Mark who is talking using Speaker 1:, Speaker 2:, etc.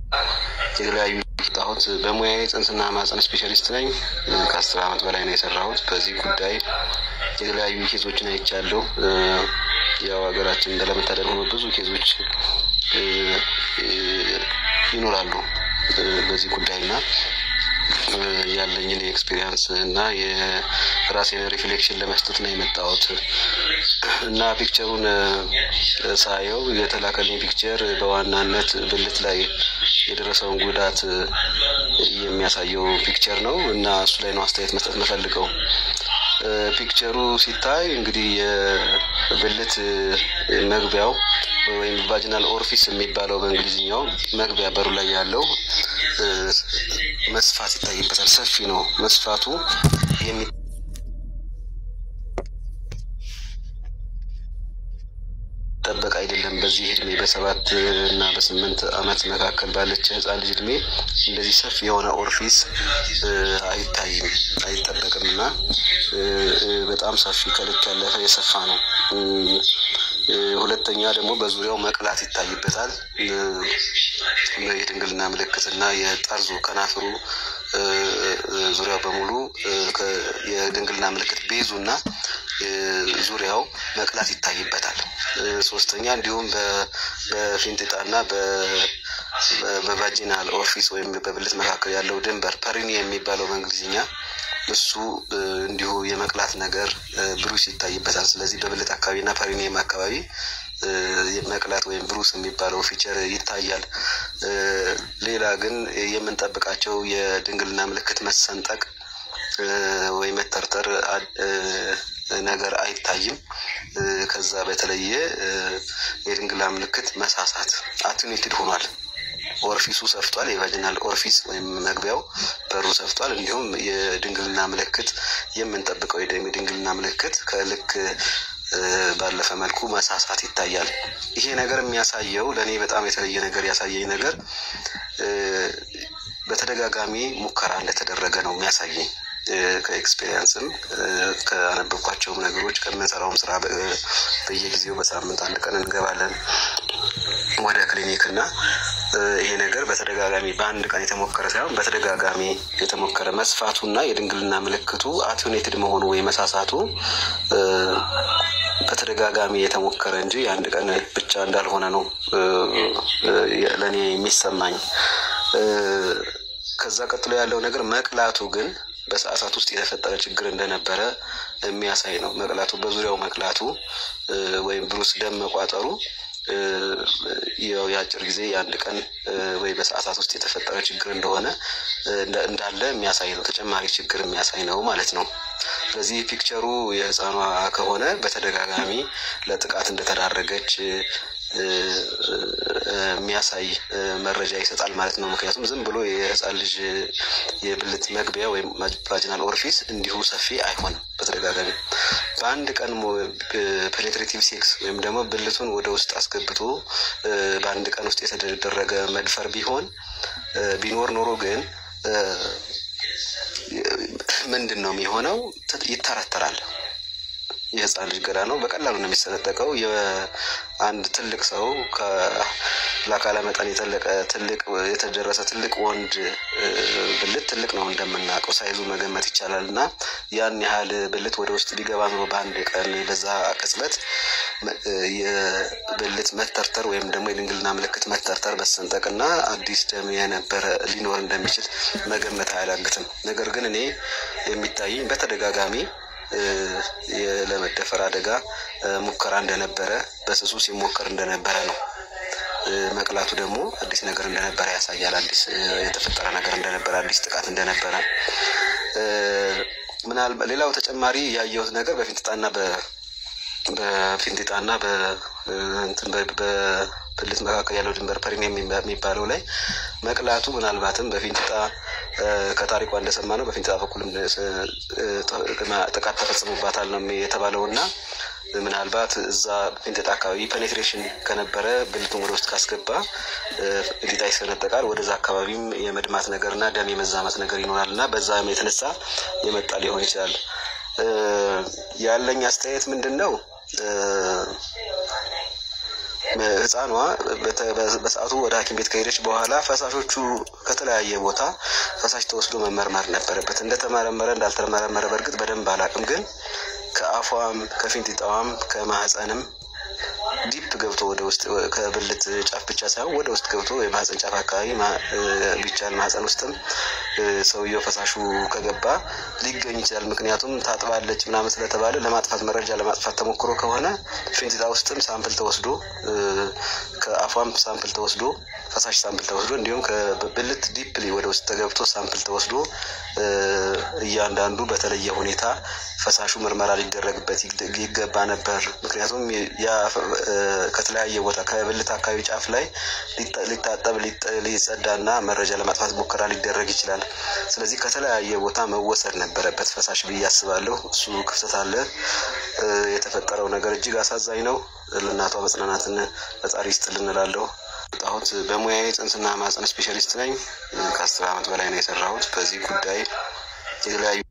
Speaker 1: የተለያዩ ጣሁት በሙያዬ ጽንስና ማህፀን ስፔሻሊስት ነኝ። ከአስር ዓመት በላይ ነው የሰራሁት በዚህ ጉዳይ የተለያዩ ኬዞችን አይቻለሁ። ያው ሀገራችን እንደለመታደል ሆኖ ብዙ ኬዞች ይኖራሉ በዚህ ጉዳይ እና ያለኝን ኤክስፔሪንስ እና የራሴን ሪፍሌክሽን ለመስጠት ነው የመጣሁት እና ፒክቸሩን ሳየው የተላከልኝ ፒክቸር በዋናነት ብልት ላይ የደረሰውን ጉዳት የሚያሳየው ፒክቸር ነው እና እሱ ላይ ነው አስተያየት መስጠት የምፈልገው። ፒክቸሩ ሲታይ እንግዲህ የብልት መግቢያው ወይም ቫጂናል ኦርፊስ የሚባለው በእንግሊዝኛው መግቢያ በሩ ላይ ያለው መስፋት ይታይበታል። ሰፊ ነው መስፋቱ የሚ ጠበቅ አይደለም። በዚህ እድሜ በሰባት እና በስምንት ዓመት መካከል ባለች ህፃን ልጅ እድሜ እንደዚህ ሰፊ የሆነ ኦርፊስ አይታይም አይጠበቅም እና በጣም ሰፊ ከልክ ያለፈ የሰፋ ነው። ሁለተኛ ደግሞ በዙሪያው መቅላት ይታይበታል። የድንግልና ምልክት እና የጠርዙ ከናፍሩ ዙሪያው በሙሉ የድንግልና ምልክት ቤዙ እና ዙሪያው መቅላት ይታይበታል። ሶስተኛ እንዲሁም በፊንጢጣ እና በቫጂናል ኦርፊስ ወይም በብልት መካከል ያለው ድንበር ፐሪኒ የሚባለው በእንግሊዝኛ እሱ እንዲሁ የመቅላት ነገር ብሩስ ይታይበታል። ስለዚህ በብልት አካባቢ እና ፐሪኒየም አካባቢ መቅላት ወይም ብሩስ የሚባለው ፊቸር ይታያል። ሌላ ግን የምንጠብቃቸው የድንግልና ምልክት መሰንጠቅ ወይ መተርተር ነገር አይታይም። ከዛ በተለየ የድንግልና ምልክት መሳሳት አቱኔትድ ሆኗል። ኦርፊሱ ሰፍቷል። የቫጂናል ኦርፊስ ወይም መግቢያው በሩ ሰፍቷል። እንዲሁም የድንግልና ምልክት የምንጠብቀው የድንግልና ምልክት ከልክ ባለፈ መልኩ መሳሳት ይታያል። ይሄ ነገር የሚያሳየው ለእኔ በጣም የተለየ ነገር ያሳየኝ ነገር በተደጋጋሚ ሙከራ እንደተደረገ ነው የሚያሳየኝ። ከኤክስፔሪንስም ከአነበብኳቸውም ነገሮች ከምንሰራውም ስራ በየጊዜው በሳምንት አንድ ቀን እንገባለን ወደ ክሊኒክ እና ይሄ ነገር በተደጋጋሚ በአንድ ቀን የተሞከረ ሳይሆን በተደጋጋሚ የተሞከረ መስፋቱ እና የድንግልና ምልክቱ አቱኔትድ መሆኑ ወይ መሳሳቱ በተደጋጋሚ የተሞከረ እንጂ የአንድ ቀን ብቻ እንዳልሆነ ነው ለእኔ የሚሰማኝ። ከዛ ቀጥሎ ያለው ነገር መቅላቱ ግን በሰዓታት ውስጥ የተፈጠረ ችግር እንደነበረ የሚያሳይ ነው። መቅላቱ በዙሪያው መቅላቱ ወይም ብሩስ ደም መቋጠሩ ያው የአጭር ጊዜ የአንድ ቀን ወይ በሰዓታት ውስጥ የተፈጠረ ችግር እንደሆነ እንዳለ የሚያሳይ ነው። ተጨማሪ ችግር የሚያሳይ ነው ማለት ነው። ስለዚህ ፒክቸሩ የህፃኗ ከሆነ በተደጋጋሚ ለጥቃት እንደተዳረገች የሚያሳይ መረጃ ይሰጣል ማለት ነው። ምክንያቱም ዝም ብሎ የህፃን ልጅ የብልት መግቢያ ወይም ቫጂናል ኦርፊስ እንዲሁ ሰፊ አይሆንም። በተደጋጋሚ በአንድ ቀን ፔኔትሬቲቭ ሴክስ ወይም ደግሞ ብልቱን ወደ ውስጥ አስገብቶ በአንድ ቀን ውስጥ የተደረገ መድፈር ቢሆን ቢኖር ኖሮ ግን ምንድን ነው የሚሆነው? ይተረተራል። የህፃን ልጅ ገላ ነው። በቀላሉ ነው የሚሰነጠቀው። የአንድ ትልቅ ሰው ለአካለ መጠን የተለቀ ትልቅ የተደረሰ ትልቅ ወንድ ብልት ትልቅ ነው እንደምናውቀው ሳይዙ መገመት ይቻላል። እና ያን ያህል ብልት ወደ ውስጥ ቢገባ ኑሮ በአንድ ቀን በዛ ቅጽበት የብልት መተርተር ወይም ደግሞ የድንግልና ምልክት መተርተር፣ መሰንጠቅ እና አዲስ ደም የነበረ ሊኖር እንደሚችል መገመት አያዳግትም። ነገር ግን እኔ የሚታየኝ በተደጋጋሚ ለመደፈር አደጋ ሙከራ እንደነበረ በስሱ ሲሞከር እንደነበረ ነው። መቅላቱ ደግሞ አዲስ ነገር እንደነበረ ያሳያል። አዲስ የተፈጠረ ነገር እንደነበረ፣ አዲስ ጥቃት እንደነበረ ምናልባት ሌላው ተጨማሪ ያየሁት ነገር በፊንጢጣና በፊንጢጣና በብልት መካከል ያለው ድንበር ፐሪኒየም የሚባለው ላይ መቅላቱ ምናልባትም በፊንጢጣ ከታሪኳ እንደሰማ ነው በፊንጢጣ በኩልም ጥቃት ተፈጽሞባታል ነው የተባለው እና ምናልባት እዛ ፊንጢጣ አካባቢ ፔኔትሬሽን ከነበረ ብልቱን ወደ ውስጥ ካስገባ ፊንጢጣ ይሰነጠቃል። ወደዛ አካባቢም የመድማት ነገር እና ደም የመዛመት ነገር ይኖራል እና በዛ የተነሳ የመጣ ሊሆን ይችላል። ያለኝ አስተያየት ምንድን ነው? ህፃኗ በሰዓቱ ወደ ሐኪም ቤት ከሄደች በኋላ ፈሳሾቹ ከተለያየ ቦታ ፈሳሽ ተወስዶ መመርመር ነበረበት። እንደተመረመረ እንዳልተመረመረ በእርግጥ በደንብ አላውቅም፣ ግን ከአፏም ከፊንጢጣዋም ከማህፀንም ዲፕ ገብቶ ወደ ውስጥ ከብልት ጫፍ ብቻ ሳይሆን ወደ ውስጥ ገብቶ የማህፀን ጫፍ አካባቢ ቢቻል ማህፀን ውስጥም ሰውየው ፈሳሹ ከገባ ሊገኝ ይችላል። ምክንያቱም ታጥባለች ምናምን ስለተባለ ለማጥፋት መረጃ ለማጥፋት ተሞክሮ ከሆነ ፊንጢጣ ውስጥም ሳምፕል ተወስዶ ከአፏም ሳምፕል ተወስዶ ፈሳሽ ሳምፕል ተወስዶ እንዲሁም ከብልት ዲፕሊ ወደ ውስጥ ተገብቶ ሳምፕል ተወስዶ እያንዳንዱ በተለየ ሁኔታ ፈሳሹ ምርመራ ሊደረግበት ይገባ ነበር። ምክንያቱም ያ ከተለያየ ቦታ ከብልት አካባቢ ጫፍ ላይ ሊታጠብ ሊጸዳና መረጃ ለማጥፋት ሙከራ ሊደረግ ይችላል። ስለዚህ ከተለያየ ቦታ መወሰድ ነበረበት ፈሳሽ ብዬ አስባለሁ። እሱ ክፍተት አለ። የተፈጠረው ነገር እጅግ አሳዛኝ ነው። ለእናቷ መጽናናትን ፈጣሪ ይስጥልን እላለሁ። ጣሁት በሙያዬ ጽንስና ማህፀን ስፔሻሊስት ነኝ። ከአስር ዓመት በላይ ነው የሰራሁት በዚህ ጉዳይ የተለያዩ